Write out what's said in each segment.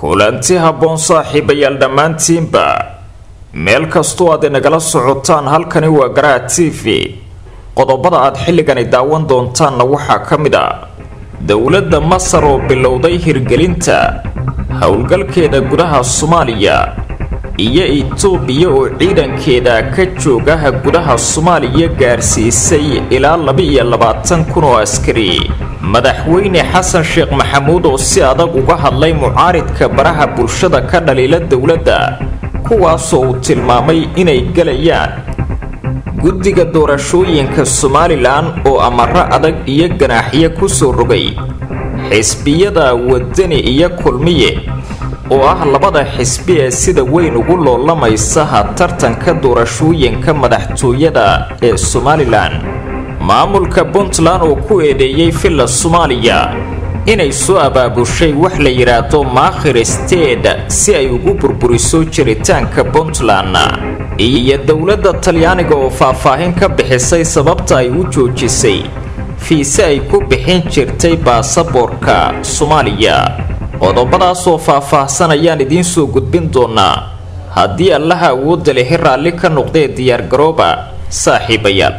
kulanti habboon saaxiibayaal dhammaantiinba meel kastoo aad inagala socotaan halkani waa garaha t v qodobada aad xilligani daawan doontaanna waxaa ka mid a dowladda masar oo bilowday hirgelinta howlgalkeeda gudaha soomaaliya iyo itoobiya oo ciidankeeda ka joogaha gudaha soomaaliya gaarsiisay ilaa laba-iyo labaatan kun oo askari madaxweyne xasan sheekh maxamuud oo si adag uga hadlay mucaaridka baraha bulshada ka dhaliila dowladda kuwaasoo uu tilmaamay inay gelayaan guddiga doorashooyinka somalilan oo amaro adag iyo ganaaxyo ku soo rogay xisbiyada wadani iyo kulmiye oo ah labada xisbi ee sida weyn ugu loolamaysaha tartanka doorashooyinka madaxtooyada ee somalilan maamulka puntland oo ku eedeeyey villa soomaaliya inay soo abaabushay wax la yidhaahdo maakhir steed si ay ugu burburiso jiritaanka puntland iyo dowladda talyaaniga oo faahfaahin ka bixisay sababta ay u joojisay fiise ay ku bixin jirtay baasaboorka soomaaliya qodobadaasoo faah-faahsan ayaan idiin soo gudbin doonaa haddii allaha awoodda lehi raalli ka noqdee diyaargarooba saaxiibayaal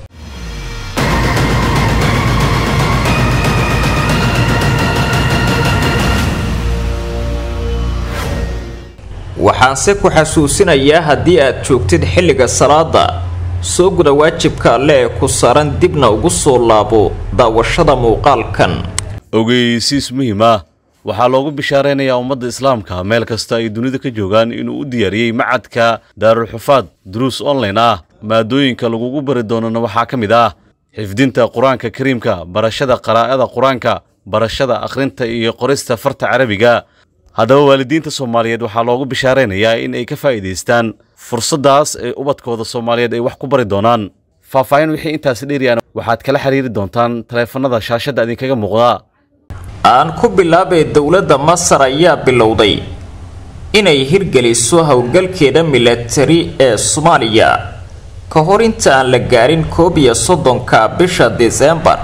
waxaanse ku xasuusinayaa haddii aad joogtid xilliga salaada soo guda waajibka alle ee ku saaran dibna ugu soo laabo daawashada muuqaalkan ogeysiis muhiim ah waxaa loogu bishaaraynayaa ummadda islaamka meel kasta ay dunida ka joogaan inuu u diyaariyey macadka daarulxufaad duruus online ah maadooyinka lagugu bari doonana waxaa ka mid ah xifdinta qur-aanka kariimka barashada qaraa'ada qur-aanka barashada akhrinta iyo qorista farta carabiga haddaba waalidiinta soomaaliyeed waxaa loogu bishaaraynayaa in ay ka faa'iidaystaan fursaddaas ee ubadkooda soomaaliyeed ay wax ku bari doonaan faahfaahin wixii intaasi dheeriyaan waxaad kala xiriiri doontaan taleefannada shaashadda idinkaga muuqda aan ku bilaabay dowladda masar ayaa bilowday inay hirgeliso howlgalkeeda milatari ee soomaaliya ka hor inta aan la gaarin koob iyo soddonka bisha disembar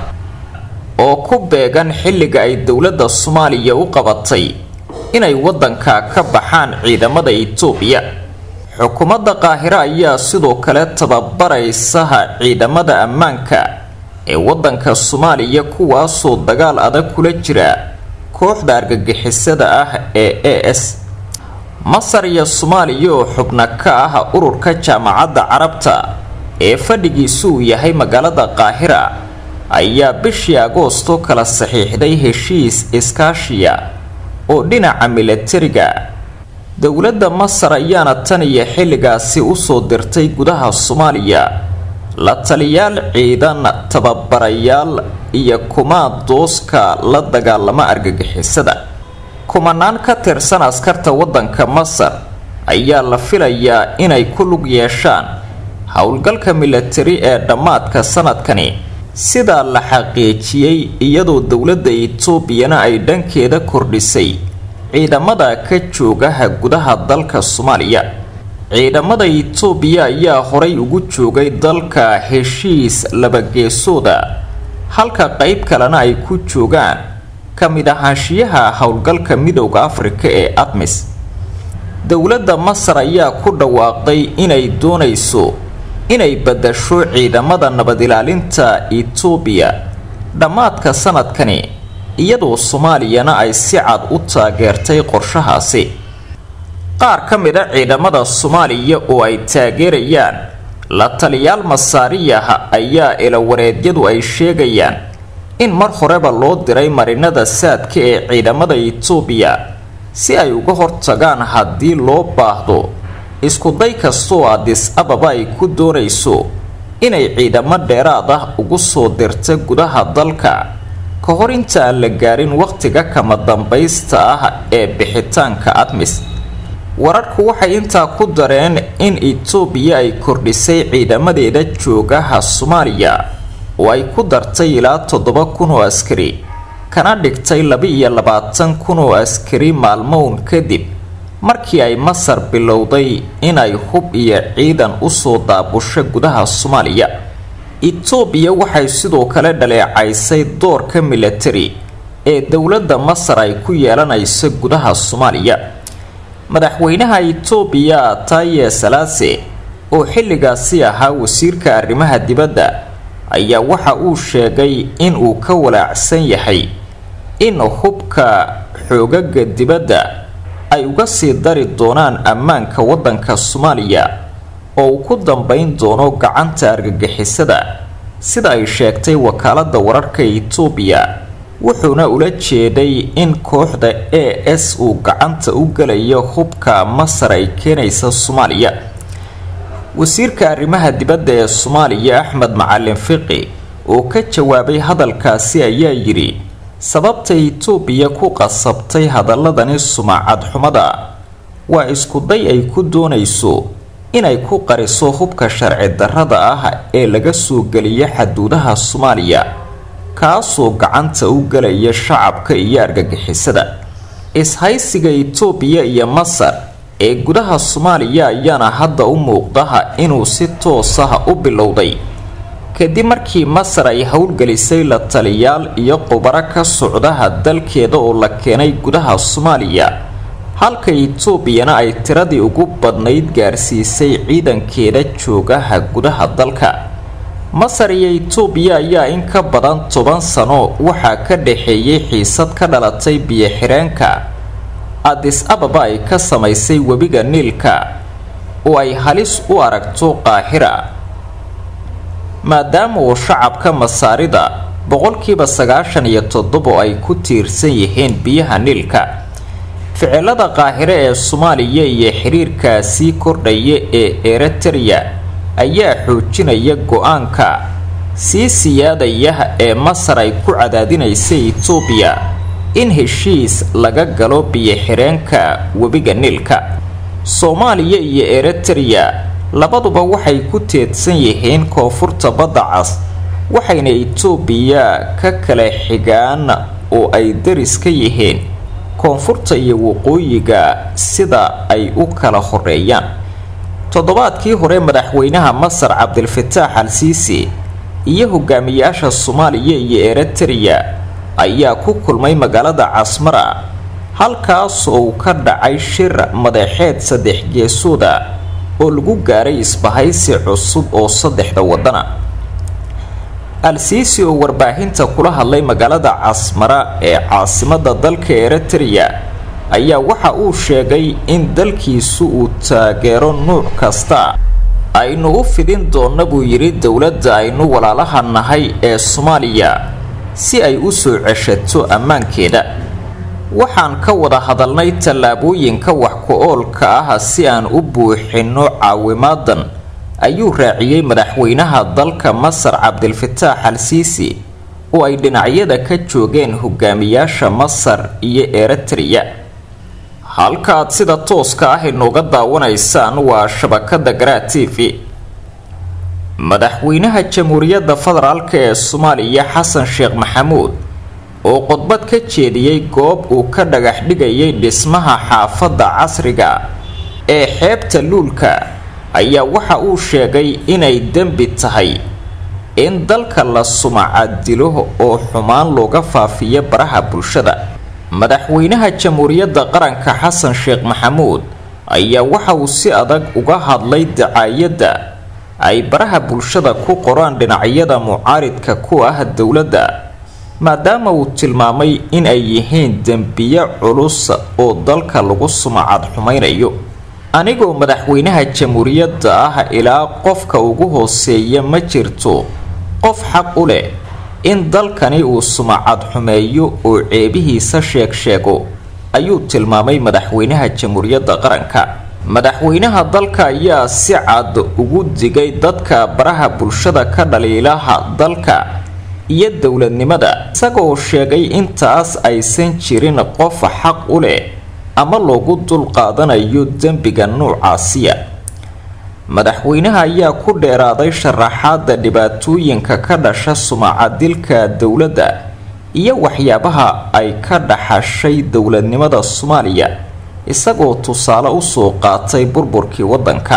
oo ku beegan xilliga ay dowladda soomaaliya u qabatay inay waddanka ka baxaan ciidamada itoobiya xukuumadda qaahiro ayaa sidoo kale tababaraysaha ciidamada ammaanka ee waddanka soomaaliya kuwaasoo dagaal adag kula jira kooxda argagixisada ah ee a s masar iyo soomaaliya oo xubno ka ah ururka jaamacadda carabta ee fadhigiisu uu yahay magaalada qaahira ayaa bishii agoosto kala saxiixday heshiis iskaashiya oo dhinaca milatariga dowladda masar ayaana tan iyo xilligaasi usoo dirtay gudaha soomaaliya la taliyaal ciidan tababarayaal iyo kumaad dooska la dagaalama argagixisada kumanaan ka tirsan askarta waddanka masar ayaa la filayaa inay ku lug yeeshaan howlgalka milatari ee dhammaadka sanadkani sidaa la xaqiijiyey iyadoo dowladda itoobiyana ay dhankeeda kordhisay ciidamada ka joogaha gudaha dalka soomaaliya ciidamada itoobiya ayaa horay ugu joogay dalka heshiis labageesooda halka qeyb kalena ay ku joogaan ka mid ahaanshiyaha howlgalka midowda afrika ee admis dowladda masar ayaa ku dhawaaqday inay doonayso inay badasho ciidamada nabad ilaalinta itoobiya dhammaadka sanadkani iyadoo soomaaliyana ay si cad u taageertay qorshahaasi qaar ka mid a ciidamada soomaaliya oo ay taageerayaan la taliyaal masaariyaha ayaa ilawareedyadu ay sheegayaan in mar horeba loo diray marinada saadka ee ciidamada itoobiya si ay uga hortagaan haddii loo baahdo iskuday kastoo adis ababa ay ku doonayso inay ciidamo dheeraad ah ugu soo dirta gudaha dalka ka hor inta aan la gaarin wakhtiga kama dambaysta ah ee bixitaanka admis wararku waxay intaa ku dareen in itoobiya ay kordhisay ciidamadeeda joogaha soomaaliya oo ay ku dartay ilaa toddoba kun oo askari kana dhigtay laba-iyo labaatan kun oo askari maalmown kadib markii ay masar bilowday inay hub iyo ciidan usoo daabusho gudaha soomaaliya itoobiya waxay sidoo kale dhaleecaysay doorka milatari ee dowladda masar ay ku yeelanayso gudaha soomaaliya madaxweynaha itoobiya taye salaase oo xilligaasi ahaa wasiirka arrimaha dibadda ayaa waxa uu sheegay in uu ka walaacsan yahay in hubka xoogaga dibadda ay uga sii dari doonaan ammaanka waddanka soomaaliya oo uu ku dambeyn doono gacanta argagixisada sida ay sheegtay wakaaladda wararka itoobiya wuxuuna ula jeeday in kooxda a s uu gacanta u gelayo hubka masar ay keenaysa soomaaliya wasiirka arrimaha dibadda ee soomaaliya axmed macalin fiqi oo ka jawaabay hadalkaasi ayaa yidhi sababta itoobiya ku qasabtay hadaladani sumacad xumada waa iskuday ay ku doonayso inay ku qariso hubka sharci darrada ah ee laga soo geliya xaduudaha soomaaliya kaasoo gacanta u gelaya shacabka iyo argagixisada ishaysiga itoobiya iyo masar ee gudaha soomaaliya ayaana hadda u muuqdaha inuu si toos ah u bilowday kadib markii masar ay howlgelisay la taliyaal iyo qubaro ka socdaha dalkeeda oo la keenay gudaha soomaaliya halka itoobiyana ay tiradii ugu badnayd gaarsiisay ciidankeeda joogaha gudaha dalka masar iyo itoobiya ayaa in ka badan toban sano waxaa ka dhaxeeyay xiisad ka dhalatay biyo-xireenka adis ababa ay ka samaysay webiga niilka oo ay halis u aragto qaahira maadaama uu shacabka masaarida boqolkiiba sagaashan iyo toddobo ay ku tiirsan yihiin biyaha niilka ficilada qaahire ee soomaaliya iyo xiriirkaasii kordhaya ee eritrea ayaa xoojinaya go-aanka sii siyaadaya ee masar ay ku cadaadinaysa itoobiya in heshiis laga galo biyo-xireenka webiga niilka soomaaliya iyo eritrea labaduba waxay ku teedsan yihiin koonfurta badda cas waxayna itoobiya ka kala xigaan oo ay daris ka yihiin koonfurta iyo waqooyiga sida ay u kala horeeyaan toddobaadkii hore madaxweynaha masar cabdilfataax al siisi iyo hogaamiyaasha soomaaliya iyo eritrea ayaa ku kulmay magaalada casmara halkaas oo uu ka dhacay shir madaxeed saddex geesooda oo lagu gaaray isbahaysi cusub oo saddexda wadana al-siisi oo warbaahinta kula hadlay magaalada casmara ee caasimada dalka eritrea ayaa waxa uu sheegay in dalkiisu uu taageero nuuc kasta aynu u fidin doonna buu yidhi dowladda aynu walaalaha nahay ee soomaaliya si ay u soo ceshato ammaankeeda waxaan ka wada hadalnay tallaabooyinka wax ku-oolka ah si aan u buuxinno caawimaadan ayuu raaciyey madaxweynaha dalka masar cabdilfataax al siisi oo ay dhinacyada ka joogeen hogaamiyaasha masar iyo eritrea halkaaad sida tooska ah inooga daawanaysaan waa shabakada garaa t v madaxweynaha jamhuuriyadda federaalk ee soomaaliya xasan sheekh maxamuud oo khudbad ka jeediyey goob uu ka dhagax dhigayay dhismaha xaafadda casriga ee xeebta luulka ayaa waxa uu sheegay inay dembi tahay in dalka la sumacadilo oo xumaan looga faafiyo baraha bulshada madaxweynaha jamhuuriyadda qaranka xasan sheekh maxamuud ayaa waxa uu si adag uga hadlay dacaayadda ay baraha bulshada ku qoraan dhinacyada mucaaridka ku ah dowladda maadaama uu tilmaamay in ay yihiin dembiyo culus oo dalka lagu sumacad xumaynayo anigoo madaxweynaha jamhuuriyadda ah ilaa qofka ugu hooseeya ma jirto qof xaq u leh in dalkani uu sumacad xumeeyo oo ceebihiisa sheeg sheego ayuu tilmaamay madaxweynaha jamhuuriyadda qaranka madaxweynaha dalka ayaa si cad ugu digay dadka baraha bulshada ka dhaliilaha dalka iyo dowladnimada isagoo sheegay intaas aysan jirin qof xaq u leh ama loogu dulqaadanayo dembiga nuucaasiya madaxweynaha ayaa ku dheeraaday sharaxaada dhibaatooyinka ka dhasha sumacadilka dowladda iyo waxyaabaha ay ka dhaxashay dowladnimada soomaaliya isagoo tusaale usoo qaatay burburkii waddanka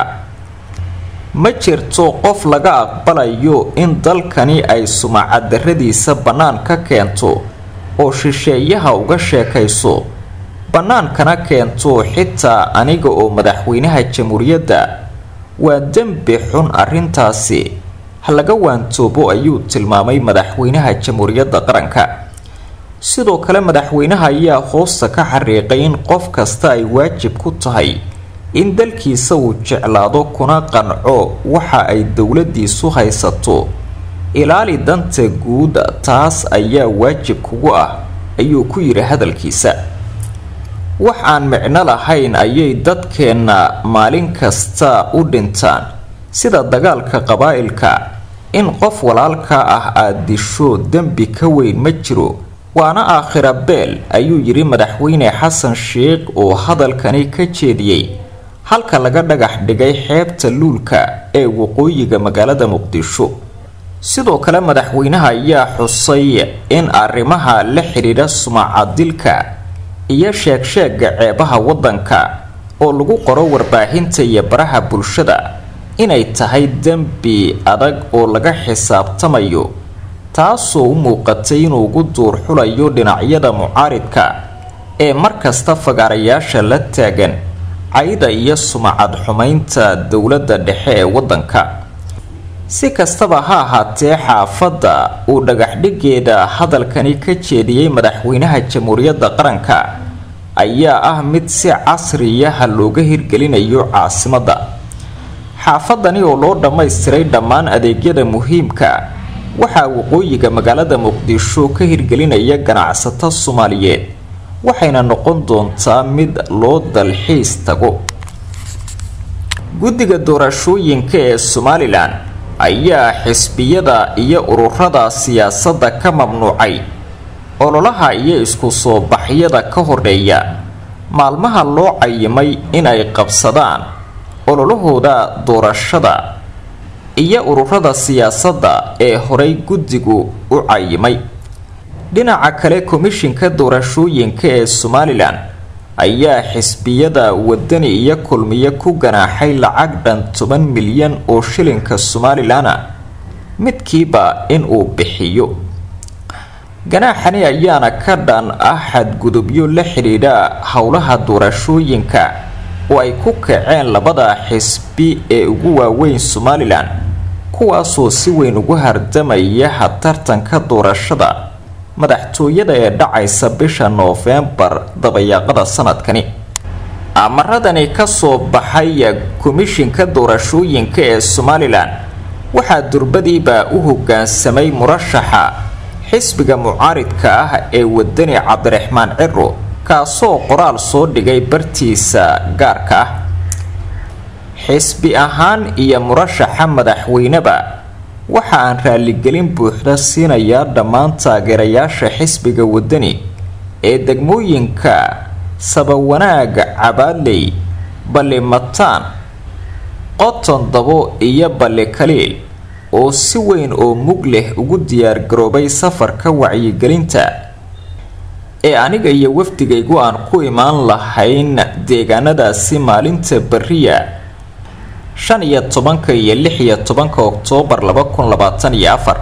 ma jirto qof laga aqbalayo in dalkani ay sumacadarradiisa bannaan ka keento oo shisheeyaha uga sheekayso bannaankana keento xitaa aniga oo madaxweynaha jamhuuriyadda waa dembi xun arrintaasi ha laga waantoobo ayuu tilmaamay madaxweynaha jamhuuriyadda qaranka sidoo kale madaxweynaha ayaa hoosta ka xariiqay in qof kasta ay waajib ku tahay in dalkiisa uu jeclaado kuna qanco waxa ay dowladiisu haysato ilaali danta guud taas ayaa waajib kugu ah ayuu ku yidhi hadalkiisa wax aan micno lahayn ayay dadkeenna maalin kasta u dhintaan sida dagaalka qabaa'ilka in qof walaalka ah aada disho dembi ka weyn ma jiro waana aakhira beel ayuu yidhi madaxweyne xasan sheikh oo hadalkani ka jeediyey halka laga dhagax dhigay xeebta luulka ee waqooyiga magaalada muqdisho sidoo kale madaxweynaha ayaa xusay in arrimaha la xidhiidha sumacadilka iyo sheegsheega ceebaha waddanka oo lagu qoro warbaahinta iyo baraha bulshada inay tahay dembi adag oo laga xisaabtamayo taasoo u muuqatay inuu ugu duur xulayo dhinacyada mucaaridka ee markasta fagaarayaasha la taagan cayda iyo sumacad xumaynta dowladda dhexe ee waddanka si kastaba ha ahaatee xaafadda uu dhagaxdhigeeda hadalkani ka jeediyey madaxweynaha jamhuuriyadda qaranka ayaa ah mid si casriyaha looga hirgelinayo caasimadda xaafadani oo loo dhammaystiray dhammaan adeegyada muhiimka waxaa waqooyiga magaalada muqdisho ka hirgelinaya ganacsato soomaaliyeed waxayna noqon doontaa mid loo dalxiis tago guddiga doorashooyinka ee somalilan ayaa xisbiyada iyo ururada siyaasadda ka mamnuucay ololaha iyo isku soo baxyada ka horeeya maalmaha loo cayimay inay qabsadaan ololahooda doorashada iyo ururada siyaasadda ee horey guddigu u cayimay dhinaca kale komishinka doorashooyinka ee somalilan ayaa xisbiyada wadani iyo kulmiye ku ganaaxay lacag dhan toban milyan oo shilinka somalilana midkiiba inuu bixiyo ganaaxani ayaana ka dhan ah xadgudubyo la xidhiidha howlaha doorashooyinka oo ay ku kaceen labada xisbi ee ugu waaweyn somalilan kuwaasoo si weyn ugu hardamaya tartanka doorashada madaxtooyada ee dhacaysa bisha noofembar dabayaaqada sanadkani amaradani kasoo baxay komishinka doorashooyinka ee somalilan waxaa durbadiiba u hogaansamay murashaxa xisbiga mucaaridka ah ee wadani cabdiraxmaan ciro kaasoo qoraal soo dhigay bartiisa gaarka ah xisbi ahaan iyo murashaxa madaxweyneba waxa aan raaligelin buuxda siinayaa dhammaan taageerayaasha xisbiga wadani ee degmooyinka sabawanaag cabaadley ballimataan qoton dabo iyo balli kaliil oo si weyn oo mug leh ugu diyaargaroobay safarka wacyigelinta ee aniga iyo wafdigaygu aan ku imaan lahayn deegaanadaasi maalinta beriya shan iyo tobanka iyo lix iyo tobanka oktoobar laba kun labaatan iyo afar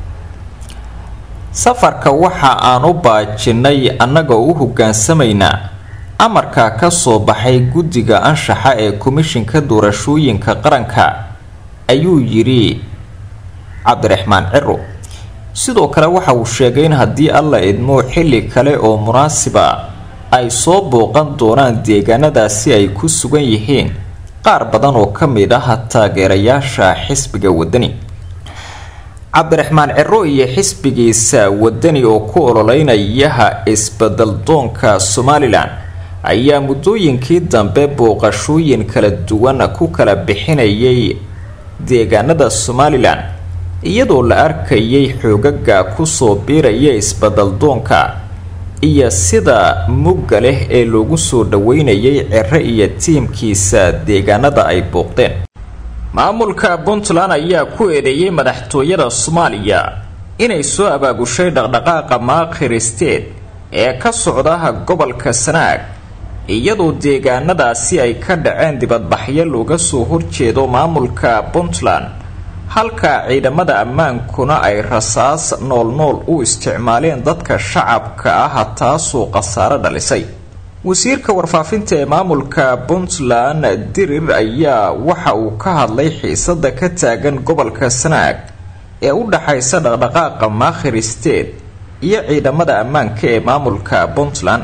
safarka waxa aan u baajinnay annagoo u hogaansamaynaa amarka ka soo baxay guddiga anshaxa ee komishinka doorashooyinka qaranka ayuu yidhi cabdiraxmaan ciro sidoo kale waxa uu sheegay in haddii alla idmo xilli kale oo munaasiba ay soo booqan doonaan deegaanadaasi ay ku sugan yihiin qaar badan oo ka mid ah taageerayaasha xisbiga wadani cabdiraxmaan ciro iyo xisbigiisa wadani oo ku ololeynayaha isbeddeldoonka somalilan ayaa muddooyinkii dambe booqashooyin kala duwan ku kala bixinayay deegaanada somalilan iyadoo la arkayay xoogaga kusoo biiraya isbeddeldoonka iyo sida mugga leh ee loogu soo dhaweynayay ciro iyo tiimkiisa deegaanada ay booqdeen maamulka puntland ayaa ku eedeeyay madaxtooyada soomaaliya inay soo abaabushay dhaqdhaqaaqa maakhiristeed ee ka socdaha gobolka sanaag iyadoo deegaanadaasi ay ka dhaceen dibadbaxyo looga soo horjeedo maamulka puntland halka ciidamada ammaankuna ay rasaas noolnool u isticmaaleen dadka shacabka ah taasoo khasaaro dhalisay wasiirka warfaafinta ee maamulka puntland dirir ayaa waxa uu ka hadlay xiisada ka taagan gobolka sanaag ee u dhaxaysa dhaqdhaqaaqa maakhir state iyo ciidamada ammaanka ee maamulka puntland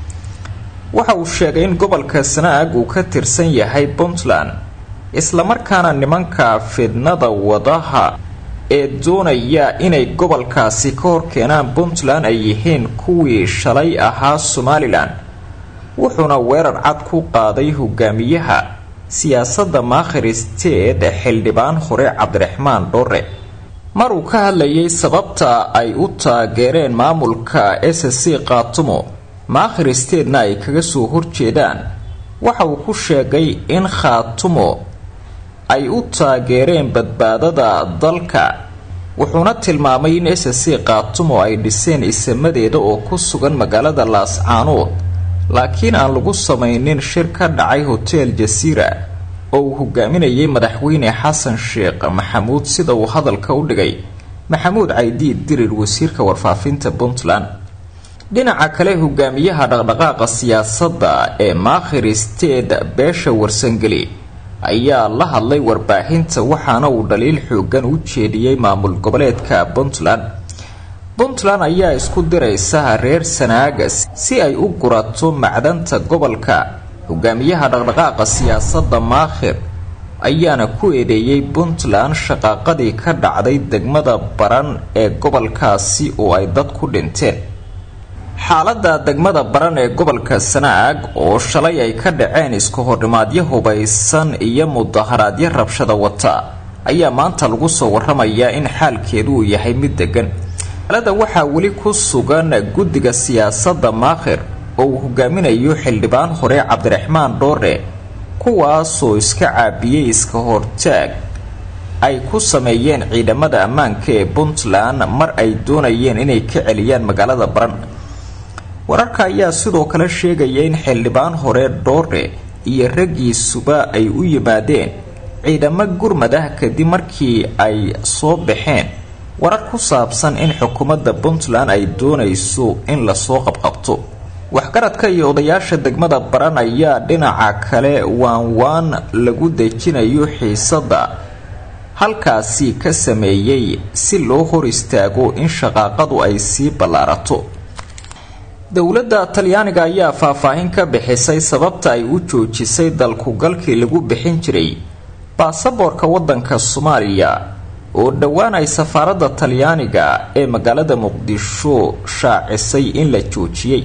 waxa uu sheegay in gobolka sanaag uu ka tirsan yahay puntland islamarkaana nimanka fidnada wadaha ee doonaya inay gobolkaasi ka horkeenaan puntland ay yihiin kuwii shalay ahaa somalilan wuxuuna weerar cad ku qaaday hogaamiyaha siyaasadda maakhir state xildhibaan hore cabdiraxmaan dhore mar uu ka hadlayay sababta ay u taageereen maamulka s c kaatumo maakhir statena ay kaga soo horjeedaan waxa uu ku sheegay in khaatumo ay u taageereen badbaadada dalka wuxuuna tilmaamay in s c kaatumo ay dhiseen isamadeeda oo ku sugan magaalada laascaanood laakiin aan lagu samaynin shir ka dhacay hotel jasiira oo uu hogaaminayay madaxweyne xasan sheekh maxamuud sida uu hadalka u dhigay maxamuud caydiid dirir wasiirka warfaafinta puntland dhinaca kale hogaamiyaha dhaqdhaqaaqa siyaasadda ee maakhir state beesha warsangeli ayaa la hadlay warbaahinta waxaana uu dhaliil xoogan u jeediyey maamul goboleedka puntland puntland ayaa isku diraysa reer sanaaga si ay u gurato macdanta gobolka hogaamiyaha dhaqdhaqaaqa siyaasadda maakhir ayaana ku eedeeyey puntland shaqaaqadii ka dhacday degmada baran ee gobolkaasi oo ay dad ku dhinteen xaaladda degmada baran ee gobolka sanaag oo shalay ay ka dhaceen isku hornimaadyo hubaysan iyo mudaharaadyo rabshada wata ayaa maanta lagu soo waramayaa in xaalkeedu uu yahay mid degan alada waxaa weli ku sugan guddiga siyaasadda maakhir oo uu hogaaminayo xildhibaan hore cabdiraxmaan dhoore kuwaasoo iska caabiyey iska hortaag ay ku sameeyeen ciidamada ammaanka ee puntland mar ay doonayeen inay ka celiyaan magaalada baran wararka ayaa sidoo kale sheegaya in xildhibaan hore dhoore iyo raggiisuba ay u yimaadeen ciidamo gurmad ah kadib markii ay soo baxeen warar ku saabsan in xukuumadda puntland ay doonayso in lasoo qabqabto waxgaradka iyo odayaasha degmada baran ayaa dhinaca kale waanwaan lagu dejinayo xiisadda halkaasi ka sameeyey si loo hor istaago in shaqaaqadu ay sii ballaarato dowladda talyaaniga ayaa faahfaahin ka bixisay sababta ay u joojisay dalkugalkii lagu bixin jiray baasaboorka waddanka soomaaliya oo dhowaan ay safaaradda talyaaniga ee magaalada muqdisho shaacisay in la joojiyey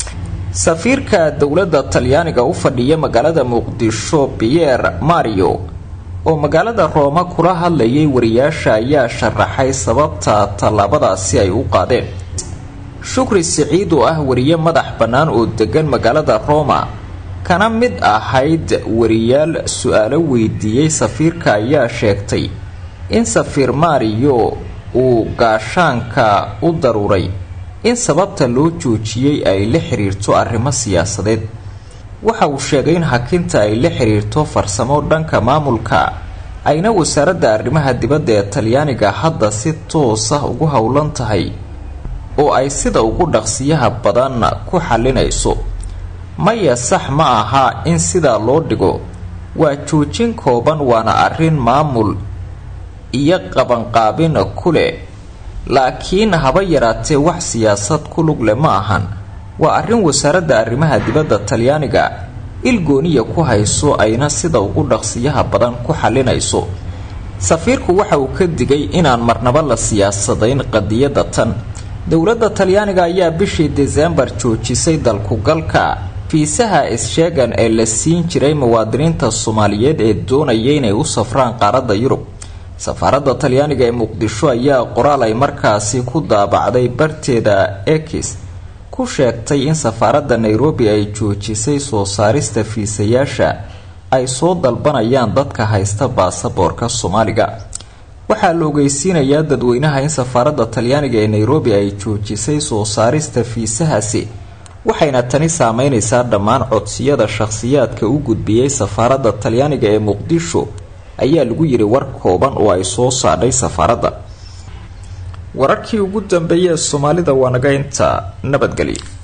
safiirka dowladda talyaaniga u fadhiya magaalada muqdisho pierre mario oo magaalada rooma kula hadlayay wariyaasha ayaa sharaxay sababta tallaabadaasi ay u qaadeen shukri siciid oo ah wariye madax bannaan oo degan magaalada roma kana mid ahayd wariyaal su-aalo weydiiyey safiirka ayaa sheegtay in safiir mario uu gaashaanka u daruuray in sababta loo joojiyey ay la xiriirto arrimo siyaasadeed waxa uu sheegay in hakinta ay la xiriirto farsamo dhanka maamulka ayna wasaaradda arrimaha dibadda ee talyaaniga hadda si toos ah ugu howlan tahay oo ay sida ugu dhaqsiyaha badan ku xallinayso maya sax ma aha in sidaa loo dhigo waa joojin kooban waana arrin maamul iyo qabanqaabin ku leh laakiin haba yaraatee wax siyaasad ku lug leh ma ahan waa arrin wasaaradda arrimaha dibadda talyaaniga ilgooniya ku hayso ayna sida ugu dhaqsiyaha badan ku xallinayso safiirku waxa uu ka digay inaan marnaba la siyaasadayn qadiyadda tan dowladda talyaaniga ayaa bishii desembar joojisay dalkugalka fiisaha is-sheegan ee la siin jiray muwaadiniinta soomaaliyeed ee doonaya inay u safraan qaaradda yurub safaaradda talyaaniga ee muqdisho ayaa qoraal ay markaasi ku daabacday barteeda ekis ku sheegtay in safaaradda nairobi ay joojisay soo saarista fiisayaasha ay soo dalbanayaan dadka haysta baasaboorka soomaaliga waxaa la ogeysiinayaa dadweynaha in safaaradda talyaaniga ee nairobi ay joojisay soo saarista fiisahaasi waxayna tani saameyneysaa dhammaan codsiyada shakhsiyaadka u gudbiyey safaaradda talyaaniga ee muqdisho ayaa lagu yiri war kooban oo ay soo saadhay safaaradda wararkii ugu dambeeyay ee soomaalida waa naga inta nabadgelyo